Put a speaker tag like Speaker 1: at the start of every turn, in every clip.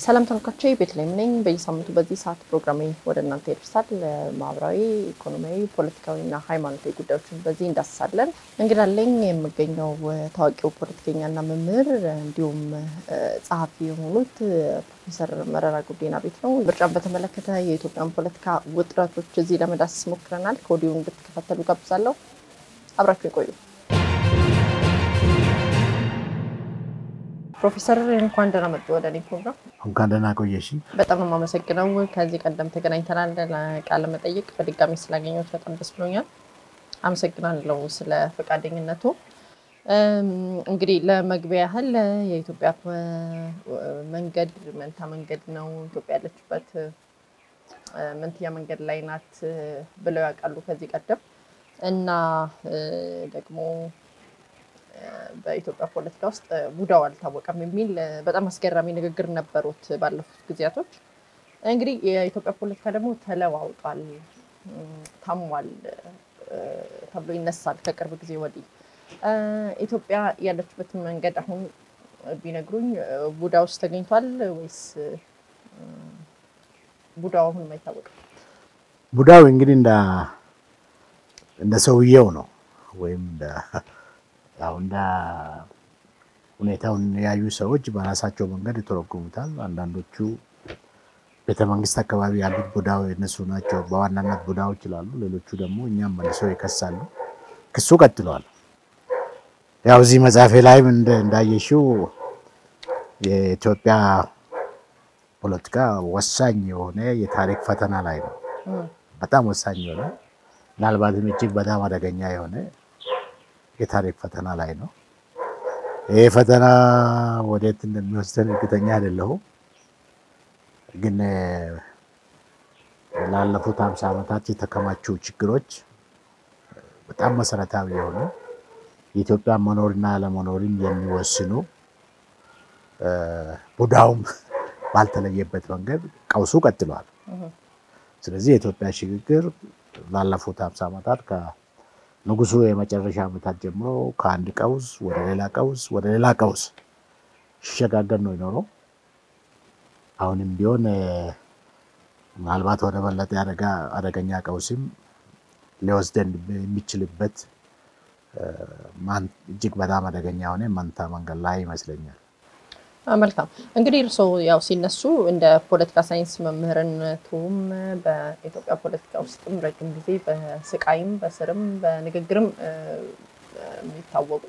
Speaker 1: ሰላም ተመልካቾቼ ቤተልሔም ነኝ። በየሳምንቱ በዚህ ሰዓት ፕሮግራሜ ወደ እናንተ ይደርሳል። ማህበራዊ፣ ኢኮኖሚያዊ፣ ፖለቲካዊና ሃይማኖታዊ ጉዳዮችን በዚህ እንዳስሳለን። እንግዳ አለኝ። የምገኘው ታዋቂው ፖለቲከኛና መምህር እንዲሁም ጸሐፊ የሆኑት ፕሮፌሰር መረራ ጉዲና ቤት ነው። ምርጫን በተመለከተ የኢትዮጵያን ፖለቲካ ውጥረቶች እዚህ ለመዳሰስ ሞክረናል። ከወዲሁ እንድትከታተሉ ጋብዛለሁ። አብራችሁ ይቆዩ። ፕሮፌሰር እንኳን ደህና መጡ ወደ እኔ ፕሮግራም።
Speaker 2: እንኳን ደህና ቆየሽ።
Speaker 1: በጣም ነው የማመሰግነው። ከዚህ ቀደም ተገናኝተናል። ለቃለ መጠይቅ በድጋሚ ስላገኘሁት በጣም ደስ ብሎኛል። አመሰግናለሁ ስለ ፈቃደኝነቱ። እንግዲህ ለመግቢያ ያህል የኢትዮጵያ መንገድ መንታ መንገድ ነው፣ ኢትዮጵያ ያለችበት መንትያ መንገድ ላይ ናት ብለው ያውቃሉ ከዚህ ቀደም እና ደግሞ በኢትዮጵያ ፖለቲካ ውስጥ ቡዳው አልታወቀም የሚል በጣም አስገራሚ ንግግር ነበሩት ባለፉት ጊዜያቶች። እንግዲህ የኢትዮጵያ ፖለቲካ ደግሞ ተለዋውጧል፣ ታሟል ተብሎ ይነሳል ከቅርብ ጊዜ ወዲህ። ኢትዮጵያ ያለችበትን መንገድ አሁን ቢነግሩኝ ቡዳ ውስጥ ተገኝቷል ወይስ ቡዳው አሁንም አይታወቅም?
Speaker 2: ቡዳው እንግዲህ እንደ ሰውየው ነው ወይም ያው እንደ ሁኔታውን ያዩ ሰዎች በራሳቸው መንገድ ይተረጉሙታል። አንዳንዶቹ ቤተመንግስት አካባቢ ያሉት ቡዳው የነሱ ናቸው በዋናነት ቡዳዎች ይላሉ። ሌሎቹ ደግሞ እኛም መልሰው ይከሳሉ። ክሱ ቀጥለዋል። ያው እዚህ መጽሐፌ ላይም እንዳየሽው የኢትዮጵያ ፖለቲካ ወሳኝ የሆነ የታሪክ ፈተና ላይ ነው። በጣም ወሳኝ የሆነ ምናልባትም እጅግ በጣም አደገኛ የሆነ የታሪክ ፈተና ላይ ነው። ይህ ፈተና ወዴት እንደሚወስደን እርግጠኛ አይደለሁም። ግን ላለፉት ሀምሳ ዓመታት የተከማቹ ችግሮች በጣም መሰረታዊ የሆኑ የኢትዮጵያ መኖርና አለመኖርን የሚወስኑ ቡዳውም ባልተለየበት መንገድ ቀውሱ ቀጥሏል። ስለዚህ የኢትዮጵያ ሽግግር ላለፉት ሀምሳ ዓመታት ንጉሱ የመጨረሻ ዓመታት ጀምሮ ከአንድ ቀውስ ወደ ሌላ ቀውስ ወደ ሌላ ቀውስ ሲሸጋገር ነው የኖረው። አሁንም ቢሆን ምናልባት ወደ በለጠ አደገኛ ቀውስም ሊወስደን የሚችልበት እጅግ በጣም አደገኛ የሆነ መንታ መንገድ ላይ ይመስለኛል።
Speaker 1: መልካም እንግዲህ እርስዎ ያው ሲነሱ እንደ ፖለቲካ ሳይንስ መምህርነቱም በኢትዮጵያ ፖለቲካ ውስጥም ረጅም ጊዜ በስቃይም በስርም በንግግርም የሚታወቁ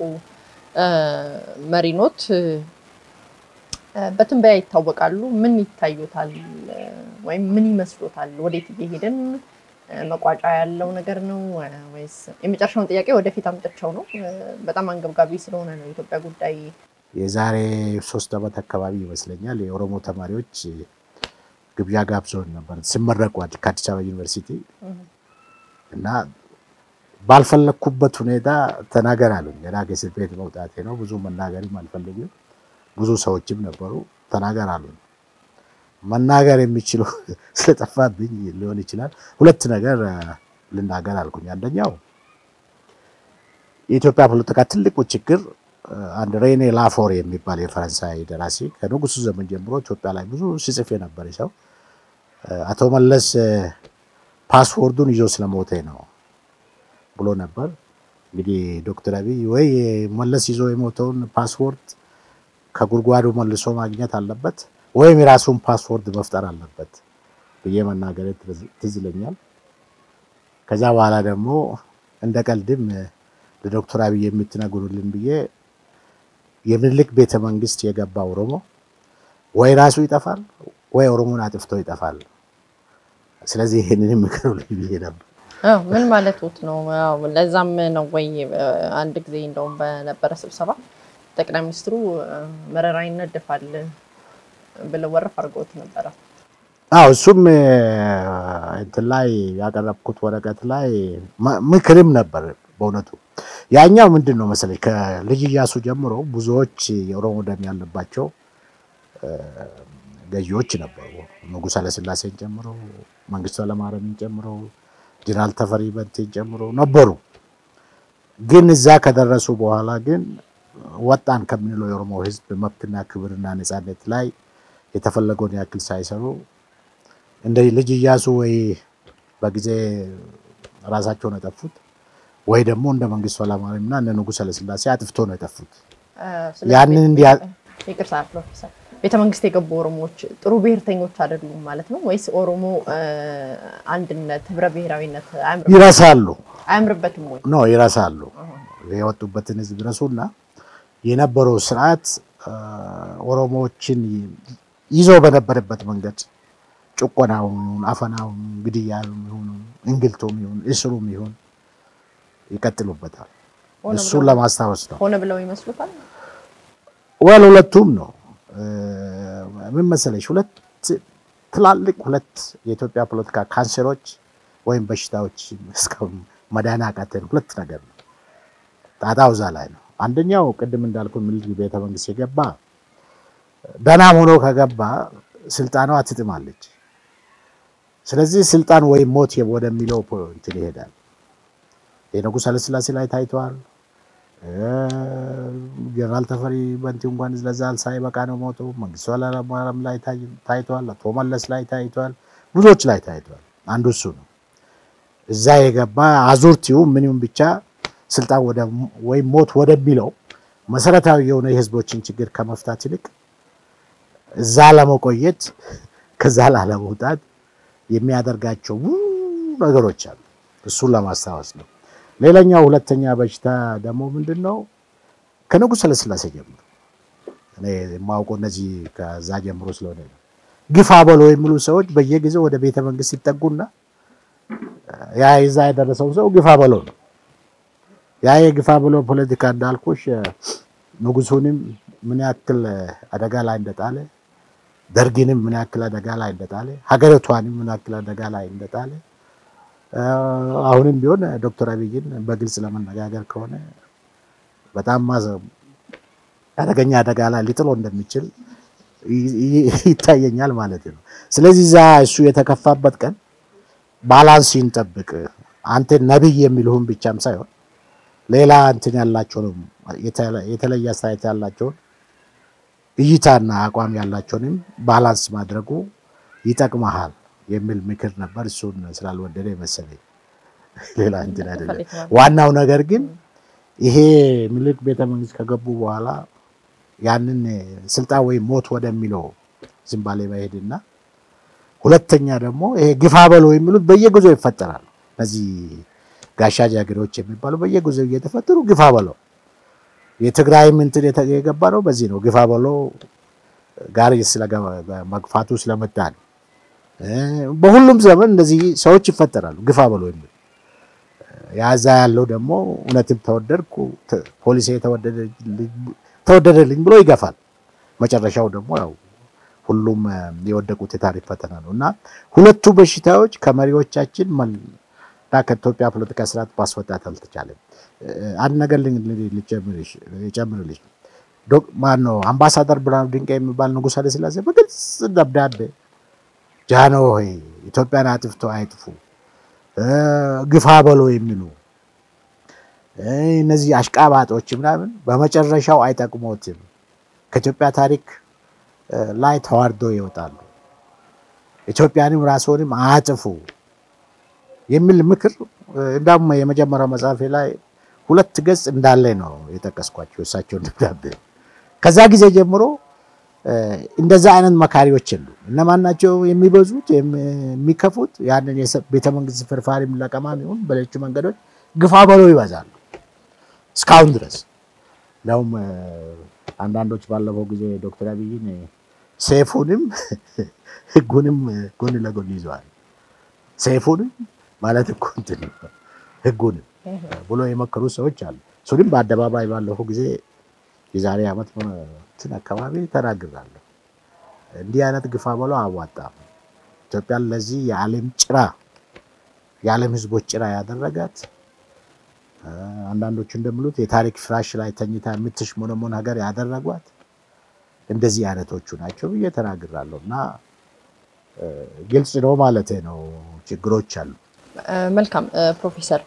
Speaker 1: መሪኖት በትንበያ ይታወቃሉ። ምን ይታዩታል ወይም ምን ይመስሎታል? ወዴት እየሄድን መቋጫ ያለው ነገር ነው ወይስ? የመጨረሻውን ጥያቄ ወደፊት አምጥቸው ነው። በጣም አንገብጋቢ ስለሆነ ነው የኢትዮጵያ ጉዳይ
Speaker 2: የዛሬ ሶስት ዓመት አካባቢ ይመስለኛል የኦሮሞ ተማሪዎች ግብዣ ጋብዘውን ነበር ሲመረቁ ከአዲስ አበባ ዩኒቨርሲቲ እና ባልፈለግኩበት ሁኔታ ተናገር አሉኝ። ገና ከእስር ቤት መውጣቴ ነው። ብዙ መናገርም አልፈልግም። ብዙ ሰዎችም ነበሩ። ተናገር አሉኝ። መናገር የሚችሉ ስለጠፋብኝ ሊሆን ይችላል። ሁለት ነገር ልናገር አልኩኝ። አንደኛው የኢትዮጵያ ፖለቲካ ትልቁ ችግር አንድ ሬኔ ላፎር የሚባል የፈረንሳይ ደራሲ ከንጉሱ ዘመን ጀምሮ ኢትዮጵያ ላይ ብዙ ሲጽፍ የነበረ ሰው አቶ መለስ ፓስፖርቱን ይዞ ስለሞተ ነው ብሎ ነበር። እንግዲህ ዶክተር አብይ ወይ መለስ ይዞ የሞተውን ፓስፖርት ከጉድጓዱ መልሶ ማግኘት አለበት ወይም የራሱን ፓስፖርት መፍጠር አለበት ብዬ መናገር ትዝ ይለኛል። ከዛ በኋላ ደግሞ እንደ ቀልድም ለዶክተር አብይ የምትነግሩልን ብዬ የምኒልክ ቤተ መንግስት የገባ ኦሮሞ ወይ ራሱ ይጠፋል ወይ ኦሮሞን አጥፍቶ ይጠፋል። ስለዚህ ይህንን ምክሩልኝ ብዬ ነበር።
Speaker 1: ምን ማለቱት ነው? ለዛም ነው ወይ አንድ ጊዜ እንደውም በነበረ ስብሰባ ጠቅላይ ሚኒስትሩ መረራ ይነደፋል ብለው ወረፍ አድርገውት ነበረ።
Speaker 2: አዎ እሱም እንትን ላይ ያቀረብኩት ወረቀት ላይ ምክርም ነበር በእውነቱ ያኛው ምንድን ነው መሰለኝ ከልጅ ኢያሱ ጀምሮ ብዙዎች የኦሮሞ ደም ያለባቸው ገዢዎች ነበሩ። ንጉሥ ኃይለሥላሴን ጨምሮ መንግስቱ ኃይለማርያምን ጨምሮ ጀነራል ተፈሪ በንቴን ጨምሮ ነበሩ። ግን እዛ ከደረሱ በኋላ ግን ወጣን ከምንለው የኦሮሞ ሕዝብ መብትና ክብርና ነፃነት ላይ የተፈለገውን ያክል ሳይሰሩ እንደ ልጅ እያሱ ወይ በጊዜ ራሳቸውን የጠፉት ወይ ደግሞ እንደ መንግስቱ ኃይለማርያም እና እነ ንጉሠ ኃይለሥላሴ አጥፍቶ ነው የጠፉት። ያንን እንዲያ
Speaker 1: ይቅርታ ፕሮፌሰር፣ ቤተ መንግስት የገቡ ኦሮሞዎች ጥሩ ብሔርተኞች አይደሉም ማለት ነው ወይስ ኦሮሞ አንድነት፣ ህብረ ብሔራዊነት
Speaker 2: ይረሳሉ
Speaker 1: አያምርበትም ወይ?
Speaker 2: ነው ይረሳሉ። የወጡበትን ህዝብ ይረሱና የነበረው ስርዓት ኦሮሞዎችን ይዞ በነበረበት መንገድ ጭቆናውም ይሁን አፈናውም ግድያውም ይሁን እንግልቱም ይሁን እስሩም ይሁን ይቀጥሉበታል። እሱን ለማስታወስ ነው።
Speaker 1: ሆነ ብለው ይመስሉታል።
Speaker 2: ወል ሁለቱም ነው። ምን መሰለሽ፣ ሁለት ትላልቅ ሁለት የኢትዮጵያ ፖለቲካ ካንሰሮች ወይም በሽታዎች እስካሁን መዳን ያቃተን ሁለት ነገር ነው። ጣጣው እዛ ላይ ነው። አንደኛው ቅድም እንዳልኩ ምኒልክ ቤተ መንግስት የገባ ደህናም ሆኖ ከገባ ስልጣኗ ትጥማለች። ስለዚህ ስልጣን ወይም ሞት ወደሚለው እንትን ይሄዳል። የንጉሥ ኃይለሥላሴ ላይ ታይተዋል። ጀነራል ተፈሪ በንቲ እንኳን ለዛ ሳይበቃ ነው ሞቶ። መንግስቱ ኃይለማርያም ላይ ታይተዋል። አቶ መለስ ላይ ታይተዋል። ብዙዎች ላይ ታይተዋል። አንዱ እሱ ነው። እዛ የገባ አዙርቲው ምንም ብቻ ስልጣን ወይም ሞት ወደሚለው መሰረታዊ የሆነ የህዝቦችን ችግር ከመፍታት ይልቅ እዛ ለመቆየት ከዛ ላለመውጣት የሚያደርጋቸው ነገሮች አሉ። እሱን ለማስታወስ ነው። ሌላኛው ሁለተኛ በሽታ ደግሞ ምንድን ነው? ከንጉሥ ኃይለሥላሴ ጀምሮ እኔ የማውቀው እነዚህ ከዛ ጀምሮ ስለሆነ ነው። ግፋ በሎ የሚሉ ሰዎች በየጊዜው ወደ ቤተ መንግስት ሲጠጉና ያ ይዛ የደረሰው ሰው ግፋ በሎ ነው። ያ የግፋ በሎ ፖለቲካ እንዳልኩሽ ንጉሱንም ምን ያክል አደጋ ላይ እንደጣለ ደርግንም ምን ያክል አደጋ ላይ እንደጣለ ሀገሪቷንም ምን ያክል አደጋ ላይ እንደጣለ አሁንም ቢሆን ዶክተር አብይን በግልጽ ለመነጋገር ከሆነ በጣም አደገኛ አደጋ ላይ ሊጥሎ እንደሚችል ይታየኛል ማለት ነው። ስለዚህ እዛ እሱ የተከፋበት ቀን ባላንስ ይንጠብቅ። አንተ ነቢይ የሚልሁን ብቻም ሳይሆን ሌላ እንትን ያላቸውንም የተለየ አስተያየት ያላቸውን እይታና አቋም ያላቸውንም ባላንስ ማድረጉ ይጠቅመሃል የሚል ምክር ነበር። እሱን ስላልወደደ መሰለኝ ሌላ እንትን አይደለም። ዋናው ነገር ግን ይሄ ምኒልክ ቤተ መንግስት ከገቡ በኋላ ያንን ስልጣን ወይም ሞት ወደሚለው ዝንባሌ መሄድና ሁለተኛ ደግሞ ይሄ ግፋ በለው የሚሉት በየጊዜው ይፈጠራል። እነዚህ ጋሻ ጃግሬዎች የሚባሉ በየጊዜው እየተፈጠሩ ግፋ በለው የትግራይ እንትን የገባ ነው። በዚህ ነው ግፋ በለው ጋር መግፋቱ ስለመጣ ነው። በሁሉም ዘመን እንደዚህ ሰዎች ይፈጠራሉ። ግፋ በሎ የሚል ያዛ ያለው ደግሞ እውነትም ተወደድኩ ፖሊሴ ተወደደልኝ ብሎ ይገፋል። መጨረሻው ደግሞ ያው ሁሉም የወደቁት የታሪክ ፈተና ነው እና ሁለቱ በሽታዎች ከመሪዎቻችን እና ከኢትዮጵያ ፖለቲካ ስርዓት ማስወጣት አልተቻለም። አንድ ነገር ልጨምርልሽ። ማነው አምባሳደር ብርሃኑ ድንቃ የሚባል ንጉሥ ኃይለሥላሴ በግልጽ ደብዳቤ ጃኖ ሆይ ኢትዮጵያን አጥፍቶ አይጥፉ ግፋ በሎ የሚሉ እነዚህ አሽቃባጦች ምናምን በመጨረሻው አይጠቅሞትም፣ ከኢትዮጵያ ታሪክ ላይ ተዋርዶ ይወጣሉ፣ ኢትዮጵያንም ራስዎንም አያጥፉ የሚል ምክር እንዳውም የመጀመሪያው መጽሐፌ ላይ ሁለት ገጽ እንዳለ ነው የጠቀስኳቸው እሳቸውን ደብዳቤ። ከዛ ጊዜ ጀምሮ እንደዛ አይነት መካሪዎች የሉ። እነማን ናቸው የሚበዙት የሚከፉት? ያንን ቤተመንግስት ፍርፋሪ ለቀማ ይሁን በሌሎቹ መንገዶች ግፋ በሎ ይበዛሉ እስካሁን ድረስ። እንዲያውም አንዳንዶች ባለፈው ጊዜ ዶክተር አብይን ሴፉንም ህጉንም ጎን ለጎን ይዘዋል። ሴፉንም ማለት እኮ እንትን ህጉንም ብሎ የመከሩ ሰዎች አሉ። እሱንም በአደባባይ ባለፈው ጊዜ የዛሬ ዓመት እንትን አካባቢ ተናግራለሁ። እንዲህ አይነት ግፋ በሎ አዋጣም። ኢትዮጵያን ለዚህ የዓለም ጭራ የዓለም ህዝቦች ጭራ ያደረጋት አንዳንዶቹ እንደሚሉት የታሪክ ፍራሽ ላይ ተኝታ የምትሽሞነሞን ሀገር ያደረጓት እንደዚህ አይነቶቹ ናቸው ብዬ ተናግራለሁ እና ግልጽ ነው ማለት ነው። ችግሮች አሉ።
Speaker 1: መልካም ፕሮፌሰር፣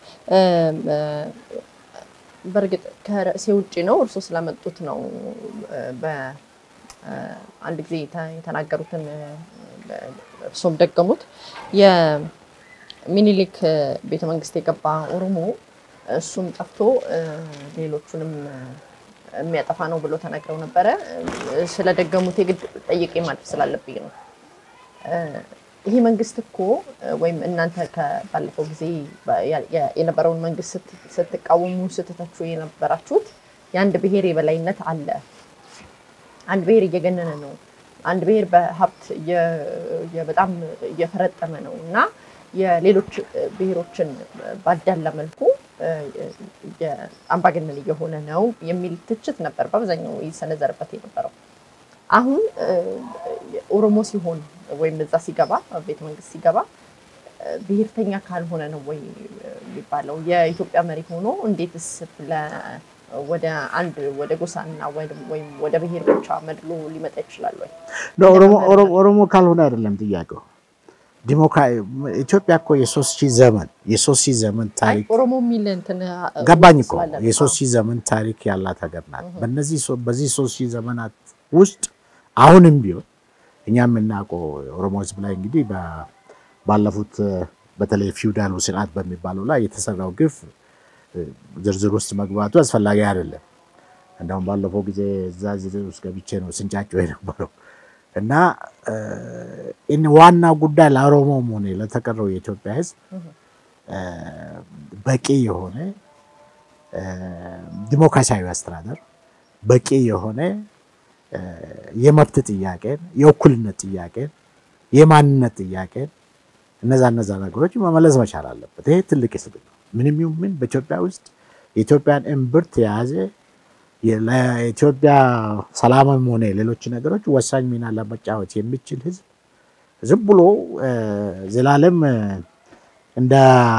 Speaker 1: በእርግጥ ከርዕሴ ውጭ ነው እርሶ ስለመጡት ነው አንድ ጊዜ የተናገሩትን እርሶም ደገሙት። የሚኒሊክ ቤተመንግስት የገባ ኦሮሞ እሱም ጠፍቶ ሌሎቹንም የሚያጠፋ ነው ብሎ ተናግረው ነበረ። ስለደገሙት የግድ ጠይቄ ማለፍ ስላለብኝ ነው። ይሄ መንግስት እኮ ወይም እናንተ ባለፈው ጊዜ የነበረውን መንግስት ስትቃወሙ ስትተቹ የነበራችሁት የአንድ ብሔር የበላይነት አለ፣ አንድ ብሔር እየገነነ ነው፣ አንድ ብሔር በሀብት በጣም እየፈረጠመ ነው እና የሌሎች ብሔሮችን ባዳላ መልኩ አምባገነን እየሆነ ነው የሚል ትችት ነበር በአብዛኛው ይሰነዘርበት የነበረው። አሁን ኦሮሞ ሲሆን ወይም እዛ ሲገባ ቤተ መንግስት ሲገባ ብሔርተኛ ካልሆነ ነው ወይ የሚባለው? የኢትዮጵያ መሪ ሆኖ እንዴትስ ወደ አንድ ወደ ጎሳና ወይም ወደ ብሔር ብቻ መድሎ ሊመጣ ይችላል ወይ?
Speaker 2: ኦሮሞ ካልሆነ አይደለም ጥያቄው። ኢትዮጵያ እኮ የሶስት ሺህ ዘመን የሶስት ሺህ ዘመን ታሪክ
Speaker 1: ኦሮሞ የሚል እንትን
Speaker 2: ገባኝ እኮ የሶስት ሺህ ዘመን ታሪክ ያላት ሀገር ናት። በዚህ ሶስት ሺህ ዘመናት ውስጥ አሁንም ቢሆን እኛ የምናውቀው ኦሮሞ ህዝብ ላይ እንግዲህ ባለፉት በተለይ ፊውዳሉ ስርዓት በሚባለው ላይ የተሰራው ግፍ ዝርዝር ውስጥ መግባቱ አስፈላጊ አይደለም። እንደውም ባለፈው ጊዜ እዛ ዝርዝር ውስጥ ገብቼ ነው ስንጫጭው የነበረው እና ዋና ጉዳይ ለኦሮሞም ሆነ ለተቀረው የኢትዮጵያ ህዝብ በቂ የሆነ ዲሞክራሲያዊ አስተዳደር፣ በቂ የሆነ የመብት ጥያቄን፣ የእኩልነት ጥያቄን፣ የማንነት ጥያቄን እነዛ እነዛ ነገሮች መመለስ መቻል አለበት። ይሄ ትልቅ ህዝብ ነው። ምንም ይሁን ምን በኢትዮጵያ ውስጥ የኢትዮጵያን እምብርት የያዘ ለኢትዮጵያ ሰላምም ሆነ ሌሎች ነገሮች ወሳኝ ሚና ለመጫወት የሚችል ህዝብ ዝም ብሎ ዘላለም እንደ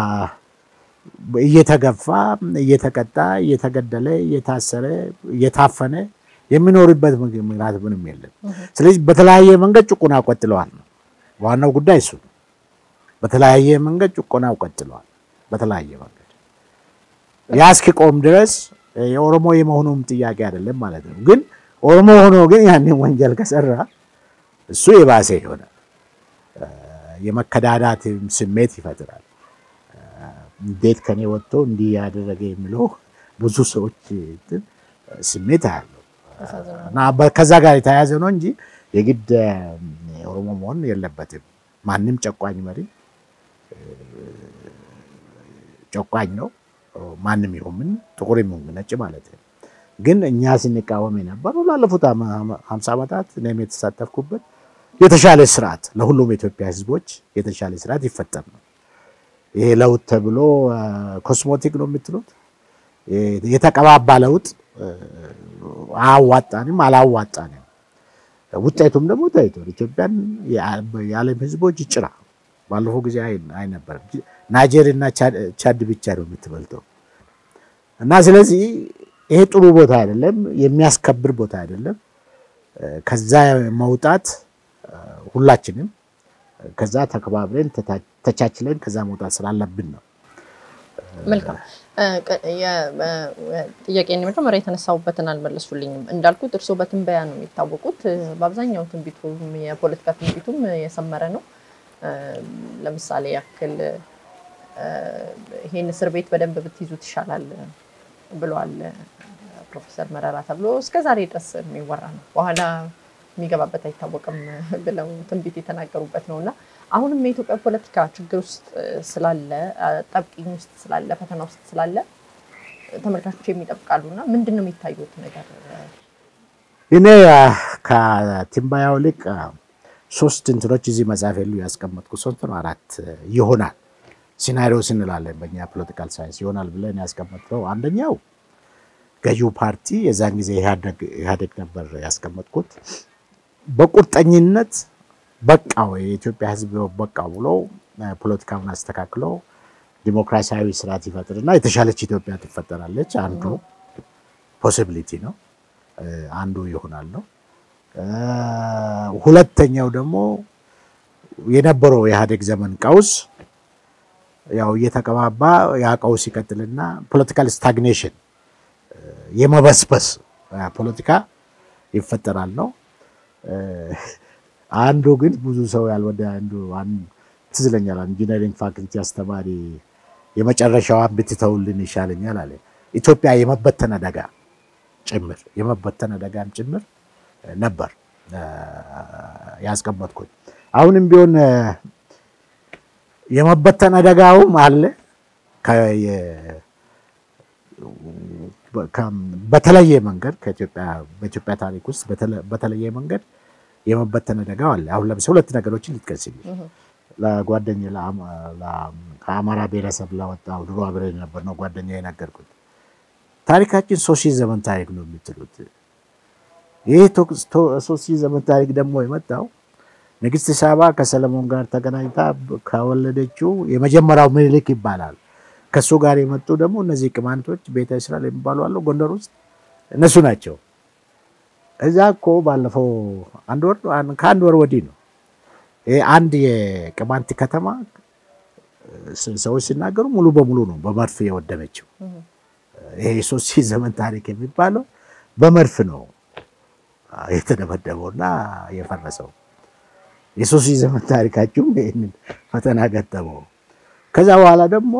Speaker 2: እየተገፋ እየተቀጣ እየተገደለ እየታሰረ እየታፈነ የሚኖርበት ምክንያት ምንም የለም። ስለዚህ በተለያየ መንገድ ጭቆና ቀጥለዋል ነው ዋናው ጉዳይ እሱ ነው። በተለያየ መንገድ ጭቆና ቀጥለዋል። በተለያየ መንገድ ያ እስኪቆም ድረስ የኦሮሞ የመሆኑም ጥያቄ አይደለም ማለት ነው። ግን ኦሮሞ ሆኖ ግን ያንን ወንጀል ከሰራ እሱ የባሰ ይሆናል። የመከዳዳት ስሜት ይፈጥራል። እንዴት ከኔ ወጥቶ እንዲህ ያደረገ የሚለው ብዙ ሰዎች ስሜት አያለው እና ከዛ ጋር የተያያዘ ነው እንጂ የግድ ኦሮሞ መሆን የለበትም። ማንም ጨቋኝ መሪ ጨቋኝ ነው። ማንም ይሁን ምን ጥቁር ይሁን ነጭ ማለት ነው። ግን እኛ ስንቃወም የነበረው ላለፉት ሀምሳ ዓመታት እኔም የተሳተፍኩበት የተሻለ ስርዓት ለሁሉም የኢትዮጵያ ሕዝቦች የተሻለ ስርዓት ይፈጠር ነው። ይሄ ለውጥ ተብሎ ኮስሞቲክ ነው የምትሉት የተቀባባ ለውጥ አያዋጣንም፣ አላዋጣንም። ውጤቱም ደግሞ ታይቷል። ኢትዮጵያን የዓለም ሕዝቦች ጭራ ባለፈው ጊዜ አይነበርም። ናይጄር እና ቻድ ብቻ ነው የምትበልጠው። እና ስለዚህ ይሄ ጥሩ ቦታ አይደለም፣ የሚያስከብር ቦታ አይደለም። ከዛ መውጣት ሁላችንም ከዛ ተከባብረን ተቻችለን ከዛ መውጣት ስላለብን ነው።
Speaker 1: መልካም ጥያቄ መጀመሪያ የተነሳሁበትን አልመለሱልኝም። እንዳልኩት እርስዎ በትንበያ ነው የሚታወቁት። በአብዛኛው ትንቢቱም የፖለቲካ ትንቢቱም የሰመረ ነው። ለምሳሌ ያክል ይሄን እስር ቤት በደንብ ብትይዙት ይሻላል ብለዋል ፕሮፌሰር መረራ ተብሎ እስከ ዛሬ ድረስ የሚወራ ነው። በኋላ የሚገባበት አይታወቅም ብለው ትንቢት የተናገሩበት ነው እና አሁንም የኢትዮጵያ ፖለቲካ ችግር ውስጥ ስላለ፣ ጠብቂኝ ውስጥ ስላለ፣ ፈተና ውስጥ ስላለ ተመልካቾች የሚጠብቃሉ እና ምንድን ነው የሚታዩት ነገር?
Speaker 2: እኔ ከትንበያው ልቅ ሶስት እንትኖች እዚህ መጽሐፍ የሉ ያስቀመጥኩ ሶስት ነው አራት ይሆናል ሲናሪዮስ እንላለን በእኛ ፖለቲካል ሳይንስ ይሆናል ብለን ያስቀመጥነው አንደኛው ገዢው ፓርቲ የዛን ጊዜ ኢህአዴግ ነበር ያስቀመጥኩት በቁርጠኝነት በቃው የኢትዮጵያ ሕዝብ በቃው ብሎ ፖለቲካውን አስተካክሎ ዲሞክራሲያዊ ስርዓት ይፈጥርና የተሻለች ኢትዮጵያ ትፈጠራለች። አንዱ ፖሲቢሊቲ ነው፣ አንዱ ይሆናል ነው። ሁለተኛው ደግሞ የነበረው የኢህአዴግ ዘመን ቀውስ ያው እየተቀባባ ያ ቀውስ ይቀጥልና ፖለቲካል ስታግኔሽን የመበስበስ ፖለቲካ ይፈጠራል ነው። አንዱ ግን ብዙ ሰው ያልወደ አንዱ ትዝ ይለኛል። ኢንጂነሪንግ ፋክልቲ አስተማሪ የመጨረሻዋን ብትተውልን ይሻለኛል አለ። ኢትዮጵያ የመበተን አደጋ ጭምር የመበተን አደጋም ጭምር ነበር ያስቀመጥኩት። አሁንም ቢሆን የመበተን አደጋውም አለ። በተለየ መንገድ በኢትዮጵያ ታሪክ ውስጥ በተለየ መንገድ የመበተን አደጋው አለ። አሁን ለምሳሌ ሁለት ነገሮችን ልጥቀስልኝ። ለጓደኛ ከአማራ ብሔረሰብ ለወጣው ድሮ አብረን ነበር ነው ጓደኛ የነገርኩት ታሪካችን ሶስት ሺህ ዘመን ታሪክ ነው የምትሉት። ይህ ሶስት ሺህ ዘመን ታሪክ ደግሞ የመጣው ንግስት ሳባ ከሰለሞን ጋር ተገናኝታ ከወለደችው የመጀመሪያው ምኒልክ ይባላል። ከእሱ ጋር የመጡ ደግሞ እነዚህ ቅማንቶች ቤተ እስራኤል የሚባሉ አሉ ጎንደር ውስጥ እነሱ ናቸው። እዛ እኮ ባለፈው አንድ ወር ከአንድ ወር ወዲህ ነው ይሄ አንድ የቅማንት ከተማ ሰዎች ሲናገሩ ሙሉ በሙሉ ነው በመድፍ የወደመችው። ይሄ የሶስት ሺህ ዘመን ታሪክ የሚባለው በመድፍ ነው የተደበደበውና የፈረሰው። የሶስት ሺህ ዘመን ታሪካችሁም ይህንን ፈተና ገጠመው። ከዛ በኋላ ደግሞ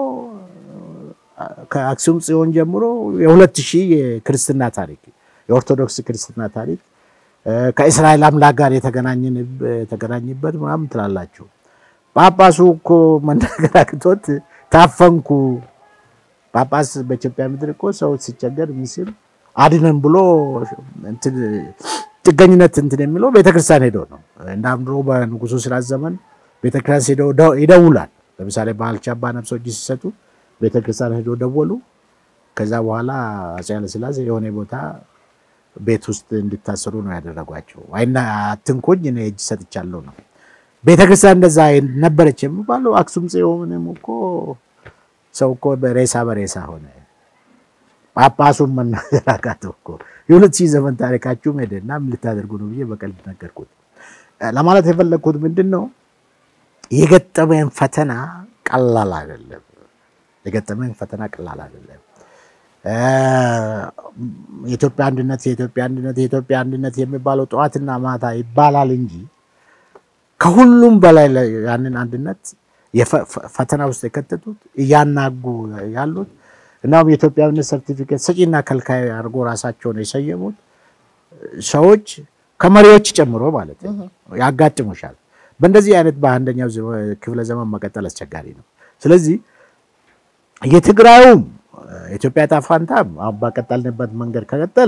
Speaker 2: ከአክሱም ጽዮን ጀምሮ የሁለት ሺህ የክርስትና ታሪክ የኦርቶዶክስ ክርስትና ታሪክ ከእስራኤል አምላክ ጋር የተገናኝበት ምናምን ትላላችሁ። ጳጳሱ እኮ መናገር አቅቶት ታፈንኩ። ጳጳስ በኢትዮጵያ ምድር እኮ ሰው ሲቸገር ምስል አድነን ብሎ ጥገኝነት እንትን የሚለው ቤተክርስቲያን ሄዶ ነው። እንዳም ድሮ በንጉሱ ስርዓት ዘመን ቤተክርስቲያን ሄዶ ይደውላል። ለምሳሌ ባልቻ አባ ነፍሶ እጅ ሲሰጡ ቤተክርስቲያን ሄዶ ደወሉ። ከዛ በኋላ አፄ ኃይለሥላሴ የሆነ ቦታ ቤት ውስጥ እንዲታሰሩ ነው ያደረጓቸው። አይና አትንኩኝ እኔ እጅ ሰጥቻለሁ ነው። ቤተክርስቲያን እንደዛ ነበረች የሚባለው አክሱም ጽዮንም እኮ ሰው እኮ በሬሳ በሬሳ ሆነ። ጳጳሱን መናገር አቃተው እኮ። የሁለት ሺህ ዘመን ታሪካችሁም ሄደና ምን ልታደርጉ ነው ብዬ በቀልድ ነገርኩት። ለማለት የፈለግኩት ምንድን ነው የገጠመን ፈተና ቀላል አይደለም። የገጠመን ፈተና ቀላል አይደለም። የኢትዮጵያ አንድነት የኢትዮጵያ አንድነት የኢትዮጵያ አንድነት የሚባለው ጠዋትና ማታ ይባላል እንጂ ከሁሉም በላይ ያንን አንድነት ፈተና ውስጥ የከተቱት እያናጉ ያሉት እናም የኢትዮጵያዊነት ሰርቲፊኬት ሰጪና ከልካይ አድርጎ ራሳቸውን የሰየሙት ሰዎች ከመሪዎች ጨምሮ ማለት ነው ያጋጥሙሻል። በእንደዚህ አይነት በአንደኛው ክፍለ ዘመን መቀጠል አስቸጋሪ ነው። ስለዚህ የትግራዩም የኢትዮጵያ ዕጣ ፈንታም አሁን ባቀጠልንበት መንገድ ከቀጠል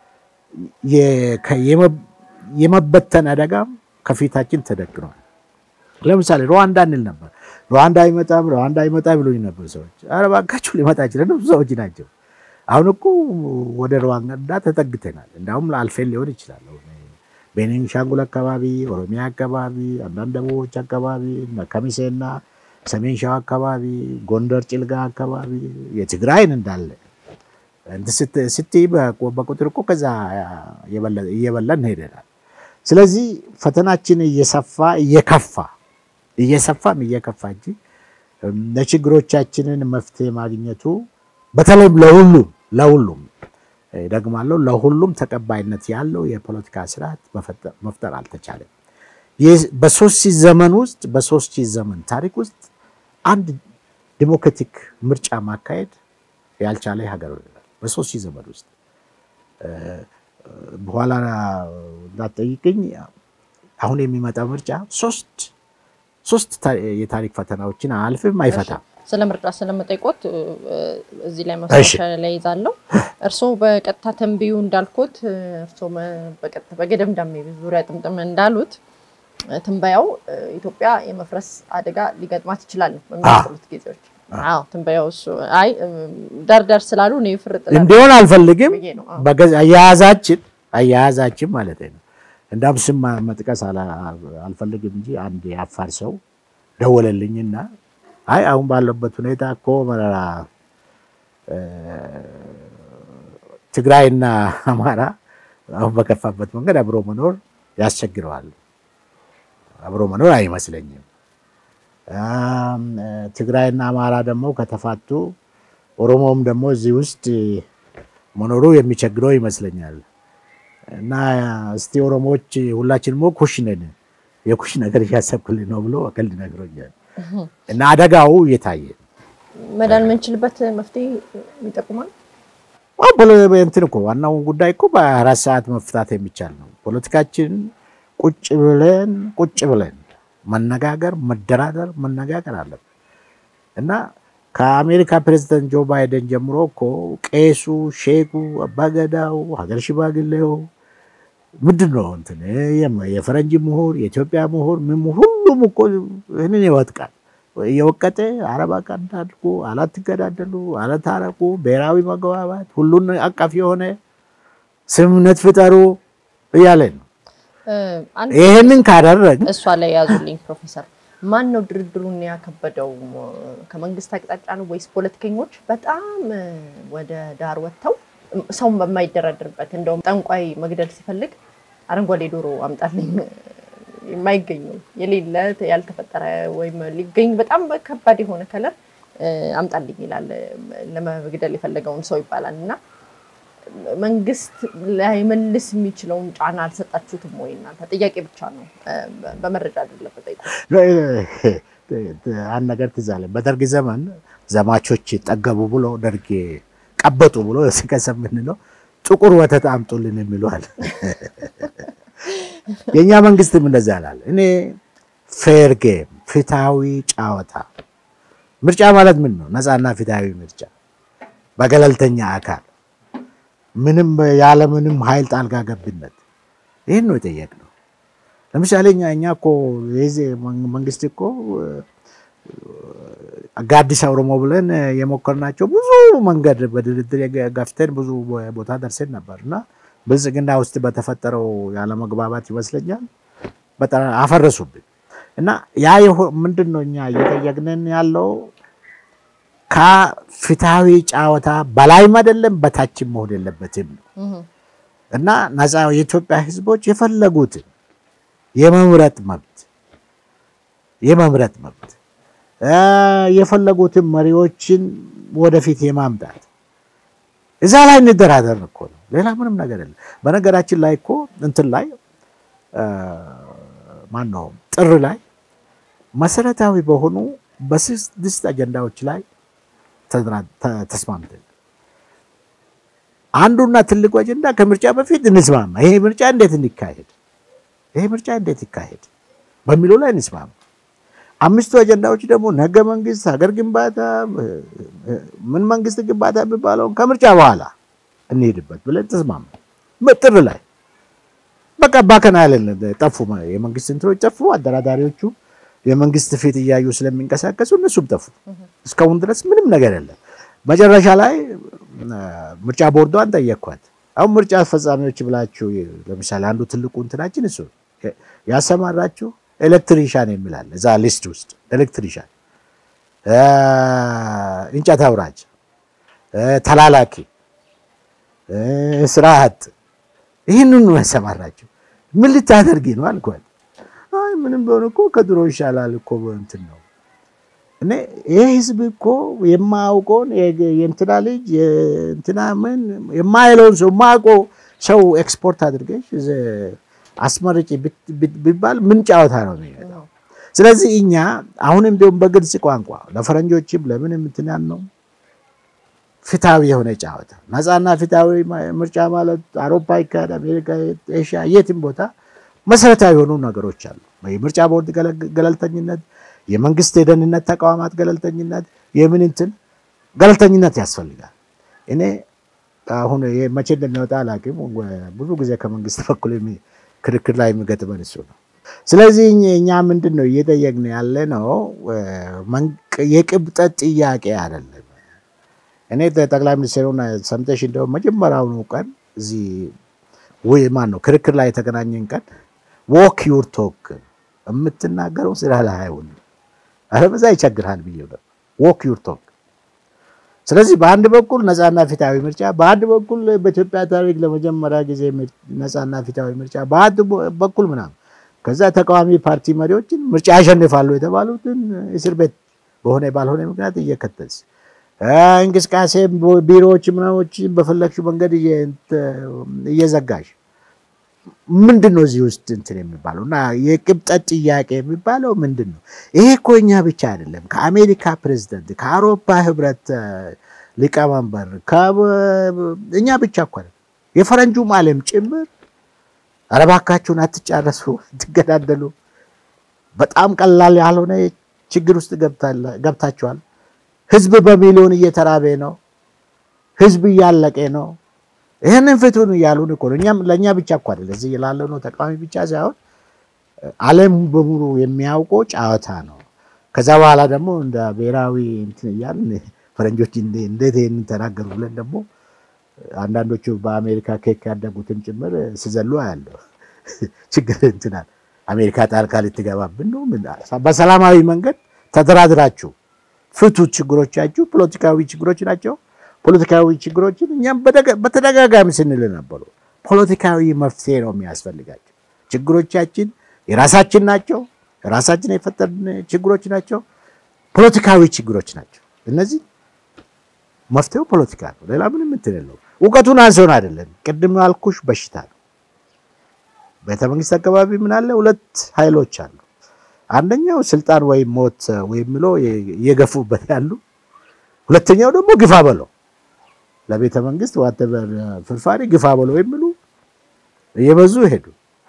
Speaker 2: የመበተን አደጋም ከፊታችን ተደቅኗል። ለምሳሌ ሩዋንዳ እንል ነበር። ሩዋንዳ አይመጣም፣ ሩዋንዳ አይመጣም ብሎኝ ነበር ሰዎች። ኧረ እባካችሁ ሊመጣ ይችላል። ብዙ ሰዎች ናቸው። አሁን እኮ ወደ ሩዋንዳ ተጠግተናል። እንዳውም አልፌን ሊሆን ይችላል። ቤኒሻንጉል አካባቢ፣ ኦሮሚያ አካባቢ፣ አንዳንድ ደቡቦች አካባቢ ከሚሴና ሰሜን ሸዋ አካባቢ፣ ጎንደር ጭልጋ አካባቢ የትግራይን እንዳለ ስትይ በቁጥር እኮ ከዛ እየበላን ሄደናል። ስለዚህ ፈተናችን እየሰፋ እየከፋ እየሰፋም እየከፋ እንጂ ለችግሮቻችንን መፍትሄ ማግኘቱ በተለይም ለሁሉም ለሁሉም ደግማለሁ ለሁሉም ተቀባይነት ያለው የፖለቲካ ስርዓት መፍጠር አልተቻለም። በሶስት ሺህ ዘመን ውስጥ በሶስት ሺህ ዘመን ታሪክ ውስጥ አንድ ዲሞክራቲክ ምርጫ ማካሄድ ያልቻለ ሀገር በሶስት ሺህ ዘመን ውስጥ በኋላ እንዳትጠይቅኝ አሁን የሚመጣ ምርጫ ሶስት ሶስት የታሪክ ፈተናዎችን አልፍም አይፈታም።
Speaker 1: ስለ ምርጫ ስለመጠይቆት እዚህ ላይ ማስታወሻ ላይ ይዛለሁ። እርስዎ በቀጥታ ተንብዩ እንዳልኩት እርስዎ በቀጥታ በገደምዳሜ ዙሪያ ጥምጥም እንዳሉት ትንበያው ኢትዮጵያ የመፍረስ አደጋ ሊገጥማት ይችላል በሚቀጥሉት ጊዜዎች። አዎ ትንበያው እሱ አይ ዳርዳር ስላሉ እኔ ፍርጥ
Speaker 2: እንዲሆን አልፈልግም። አያያዛችን አያያዛችን ማለት ነው። እንዳውም ስም መጥቀስ አልፈልግም እንጂ አንድ የአፋር ሰው ደወለልኝና አይ አሁን ባለበት ሁኔታ እኮ መረራ ትግራይና አማራ አሁን በከፋበት መንገድ አብሮ መኖር ያስቸግረዋል። አብሮ መኖር አይመስለኝም። ትግራይና አማራ ደግሞ ከተፋቱ ኦሮሞም ደግሞ እዚህ ውስጥ መኖሩ የሚቸግረው ይመስለኛል። እና እስቲ ኦሮሞዎች ሁላችንም ኩሽ ነን የኩሽ ነገር እያሰብክልኝ ነው ብሎ ቀልድ ነግሮኛል። እና አደጋው እየታየ
Speaker 1: መዳን የምንችልበት መፍትሄ ይጠቁማል።
Speaker 2: እንትን እኮ ዋናው ጉዳይ እኮ በአራት ሰዓት መፍታት የሚቻል ነው። ፖለቲካችን ቁጭ ብለን ቁጭ ብለን መነጋገር፣ መደራደር፣ መነጋገር አለብን እና ከአሜሪካ ፕሬዚደንት ጆ ባይደን ጀምሮ እኮ ቄሱ፣ ሼኩ፣ አባገዳው፣ ሀገር ሽማግሌው ምንድን ነው እንትን የፈረንጅ ምሁር፣ የኢትዮጵያ ምሁር፣ ምን ሁሉም እኮ ይህንን ይወጥቃል እየወቀጠ አረብ አድርጎ አላትገዳደሉ፣ አላታረቁ፣ ብሔራዊ መግባባት፣ ሁሉን አቀፍ የሆነ ስምምነት ፍጠሩ እያለ ነው። ይህንን ካደረግ
Speaker 1: እሷ ላይ ያዙልኝ ፕሮፌሰር ማን ነው ድርድሩን ያከበደው? ከመንግስት አቅጣጫ ነው ወይስ ፖለቲከኞች በጣም ወደ ዳር ወጥተው ሰውን በማይደራደርበት እንደውም ጠንቋይ መግደል ሲፈልግ አረንጓዴ ዶሮ አምጣልኝ የማይገኘው የሌለ ያልተፈጠረ ወይም ሊገኝ በጣም ከባድ የሆነ ከለር አምጣልኝ ይላል ለመግደል የፈለገውን ሰው ይባላል። እና መንግስት ላይመልስ የሚችለውን ጫና አልሰጣችሁትም ወይ? እናንተ ጥያቄ ብቻ ነው፣ በመረጃ አይደለም።
Speaker 2: አንድ ነገር ትዝ አለኝ። በደርግ ዘመን ዘማቾች ጠገቡ ብሎ ደርግ ቀበጡ ብሎ ሲከሰብ የምንለው ጥቁር ወተት አምጡልን የሚለዋል። የእኛ መንግስትም እንደዛ ያላል። እኔ ፌር ጌም ፍትሃዊ ጨዋታ። ምርጫ ማለት ምን ነው? ነፃና ፍትሃዊ ምርጫ በገለልተኛ አካል ምንም ያለ ምንም ኃይል ጣልቃ ገብነት ይህን ነው የጠየቅነው። ለምሳሌ እኛ እኛ እኮ የዚህ መንግስት እኮ ጋዲስ ኦሮሞ ብለን የሞከርናቸው ብዙ መንገድ በድርድር ገፍተን ብዙ ቦታ ደርሰን ነበር እና ብልጽግና ውስጥ በተፈጠረው ያለመግባባት ይመስለኛል በጣም አፈረሱብን እና ያ ምንድን ነው እኛ እየጠየቅንን ያለው ከፍትሃዊ ጨዋታ በላይም አይደለም በታችም መሆን የለበትም ነው እና ነፃ የኢትዮጵያ ህዝቦች የፈለጉትን የመምረጥ መብት የመምረጥ መብት የፈለጉትን መሪዎችን ወደፊት የማምጣት እዛ ላይ እንደራደር እኮ ነው። ሌላ ምንም ነገር የለም። በነገራችን ላይ እኮ እንትን ላይ ማን ነው ጥር ላይ መሰረታዊ በሆኑ በስድስት አጀንዳዎች ላይ ተስማምተን አንዱና ትልቁ አጀንዳ ከምርጫ በፊት እንስማማ። ይሄ ምርጫ እንዴት እንዲካሄድ ይሄ ምርጫ እንዴት ይካሄድ በሚለው ላይ እንስማማ። አምስቱ አጀንዳዎች ደግሞ ህገ መንግስት፣ ሀገር ግንባታ፣ ምን መንግስት ግንባታ የሚባለውን ከምርጫ በኋላ እንሄድበት ብለን ተስማማ። ጥር ላይ በቃ ባከና ያለን ጠፉ። የመንግስት እንትኖች ጠፉ። አደራዳሪዎቹ የመንግስት ፊት እያዩ ስለሚንቀሳቀሱ እነሱም ጠፉ። እስካሁን ድረስ ምንም ነገር የለም። መጨረሻ ላይ ምርጫ ቦርዷን ጠየቅኳት። አሁን ምርጫ አስፈጻሚዎች ብላችሁ ለምሳሌ አንዱ ትልቁ እንትናችን እሱ ያሰማራችሁ ኤሌክትሪሻን የሚላል እዛ ሊስት ውስጥ ኤሌክትሪሻን፣ እንጨት አውራጅ፣ ተላላኪ፣ ስራ አጥ ይህንን ነው ያሰማራችሁ። ምን ልታደርጊ ነው አልኳት። አይ ምንም ቢሆን እኮ ከድሮ ይሻላል እኮ እንትን ነው እኔ ይህ ህዝብ እኮ የማያውቀውን የእንትና ልጅ የእንትና ምን የማይለውን ሰው የማያውቀው ሰው ኤክስፖርት አድርገሽ አስመርጪ ቢባል ምን ጨዋታ ነው የሚመጣው? ስለዚህ እኛ አሁንም ቢሆን በግልጽ ቋንቋ ለፈረንጆችም ለምንም እንትን ያልነው ፍትሃዊ የሆነ ጨዋታ ነፃና ፍትሃዊ ምርጫ ማለት አውሮፓ ይካሄድ፣ አሜሪካ፣ ኤሽያ፣ የትም ቦታ መሰረታዊ የሆኑ ነገሮች አሉ። የምርጫ ቦርድ ገለልተኝነት የመንግስት የደህንነት ተቋማት ገለልተኝነት፣ የምን እንትን ገለልተኝነት ያስፈልጋል። እኔ አሁን መቼ እንደሚወጣ አላውቅም። ብዙ ጊዜ ከመንግስት በኩል ክርክር ላይ የሚገጥመን እሱ ነው። ስለዚህ እኛ ምንድን ነው እየጠየቅን ያለ ነው የቅብጠት ጥያቄ አይደለም። እኔ ጠቅላይ ሚኒስትሩን ሰምተሽ እንደውም መጀመሪያውኑ ቀን እዚህ ወይ ማን ነው ክርክር ላይ የተገናኘን ቀን ዎክ ዩር ቶክ የምትናገረው ስራ ላይ አይሆንም አለበዛ ይቸግርሃል ብዬ ነው። ዎክ ዩር ቶክ። ስለዚህ በአንድ በኩል ነፃና ፊታዊ ምርጫ፣ በአንድ በኩል በኢትዮጵያ ታሪክ ለመጀመሪያ ጊዜ ነፃና ፊታዊ ምርጫ፣ በአንድ በኩል ምናምን ከዛ ተቃዋሚ ፓርቲ መሪዎችን ምርጫ ያሸንፋሉ የተባሉትን እስር ቤት በሆነ ባልሆነ ምክንያት እየከተስ እንቅስቃሴ ቢሮዎች ምናዎችን በፈለግሽው መንገድ እየዘጋሽ ምንድን ነው እዚህ ውስጥ እንትን የሚባለው እና የቅብጠት ጥያቄ የሚባለው ምንድን ነው? ይሄ እኮ እኛ ብቻ አይደለም። ከአሜሪካ ፕሬዚደንት፣ ከአውሮፓ ህብረት ሊቀመንበር እኛ ብቻ እኮ የፈረንጁም ዓለም ጭምር ኧረ እባካችሁን አትጫረሱ፣ ትገዳደሉ፣ በጣም ቀላል ያልሆነ ችግር ውስጥ ገብታችኋል። ህዝብ በሚሊዮን እየተራበ ነው። ህዝብ እያለቀ ነው። ይህንን ፍቱን እያሉን እኮ ነው። እኛም ለእኛ ብቻ እኮ አይደለ እዚህ ላለው ነው ተቃዋሚ ብቻ ሳይሆን ዓለም በሙሉ የሚያውቀው ጨዋታ ነው። ከዛ በኋላ ደግሞ እንደ ብሔራዊ እንትን እያልን ፈረንጆች እንዴት ይህንን ተናገሩ ብለን ደግሞ አንዳንዶቹ በአሜሪካ ኬክ ያደጉትን ጭምር ስዘሉ አያለሁ። ችግር እንትናል አሜሪካ ጣልቃ ልትገባብን ነው። በሰላማዊ መንገድ ተደራድራችሁ ፍቱ ችግሮቻችሁ፣ ፖለቲካዊ ችግሮች ናቸው። ፖለቲካዊ ችግሮችን እኛም በተደጋጋሚ ስንል ነበሩ። ፖለቲካዊ መፍትሄ ነው የሚያስፈልጋቸው። ችግሮቻችን የራሳችን ናቸው። ራሳችን የፈጠርን ችግሮች ናቸው። ፖለቲካዊ ችግሮች ናቸው። እነዚህ መፍትሄው ፖለቲካ ነው። ሌላ ምንም እንትን የለውም። እውቀቱን አንሰውን አይደለም። ቅድም ያልኩሽ በሽታ ነው። ቤተመንግስት አካባቢ ምን አለ? ሁለት ኃይሎች አሉ። አንደኛው ስልጣን ወይም ሞት ወይም ብሎ እየገፉበት ያሉ፣ ሁለተኛው ደግሞ ግፋ በለው ለቤተ መንግስት ዋተበር ፍርፋሪ ግፋ በለው የሚሉ እየበዙ ሄዱ።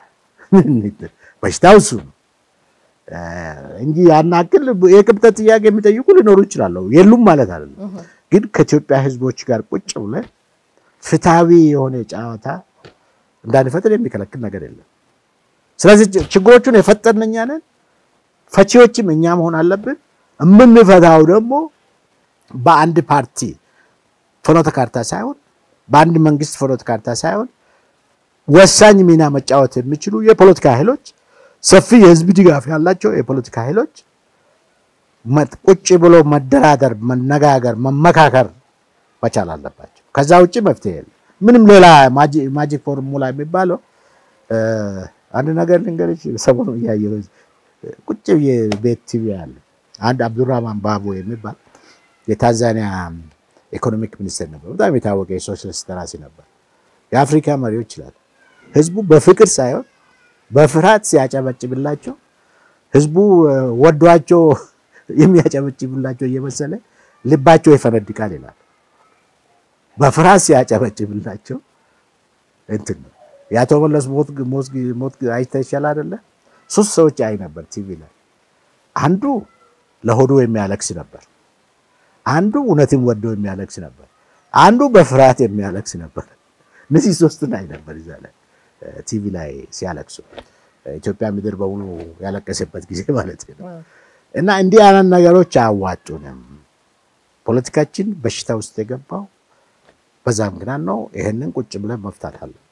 Speaker 2: በሽታው እሱ ነው እንጂ ያናክል የቅብጠት ጥያቄ የሚጠይቁ ሊኖሩ ይችላሉ። የሉም ማለት አይደለም። ግን ከኢትዮጵያ ሕዝቦች ጋር ቁጭ ብለን ፍትሐዊ የሆነ ጨዋታ እንዳንፈጥር የሚከለክል ነገር የለም። ስለዚህ ችግሮቹን የፈጠርን እኛ ነን። ፈቺዎችም እኛ መሆን አለብን። የምንፈታው ደግሞ በአንድ ፓርቲ ፍኖተ ካርታ ሳይሆን በአንድ መንግስት ፍኖተ ካርታ ሳይሆን ወሳኝ ሚና መጫወት የሚችሉ የፖለቲካ ኃይሎች ሰፊ የህዝብ ድጋፍ ያላቸው የፖለቲካ ኃይሎች ቁጭ ብሎ መደራደር፣ መነጋገር፣ መመካከር መቻል አለባቸው። ከዛ ውጭ መፍትሄ የለም። ምንም ሌላ ማጂክ ፎርሙላ የሚባለው አንድ ነገር ልንገርሽ፣ ሰሞኑን እያየሁ ቁጭ ብዬ ቤት ቲቪ ያለ አንድ አብዱራህማን ባቦ የሚባል የታንዛኒያ ኢኮኖሚክ ሚኒስትር ነበር። በጣም የታወቀ የሶሻሊስት ደራሲ ነበር። የአፍሪካ መሪዎች ይላል ህዝቡ በፍቅር ሳይሆን በፍርሃት ሲያጨበጭብላቸው ህዝቡ ወዷቸው የሚያጨበጭብላቸው እየመሰለ ልባቸው ይፈነድቃል ይላል። በፍርሃት ሲያጨበጭብላቸው እንትን ነው። የአቶ መለስ ሞት አይተህ ይሻል አይደለ? ሶስት ሰዎች አይ ነበር ቲቪ ላይ። አንዱ ለሆዱ የሚያለቅስ ነበር። አንዱ እውነትን ወዶ የሚያለቅስ ነበር። አንዱ በፍርሃት የሚያለቅስ ነበር። እነዚህ ሶስቱን አይ ነበር እዛ ላይ ቲቪ ላይ ሲያለቅሱ ኢትዮጵያ ምድር በሙሉ ያለቀሰበት ጊዜ ማለት ነው። እና እንዲህ አይነት ነገሮች አያዋጡንም። ፖለቲካችን በሽታ ውስጥ የገባው በዛ ምክንያት ነው። ይህንን ቁጭ ብለን መፍታት አለ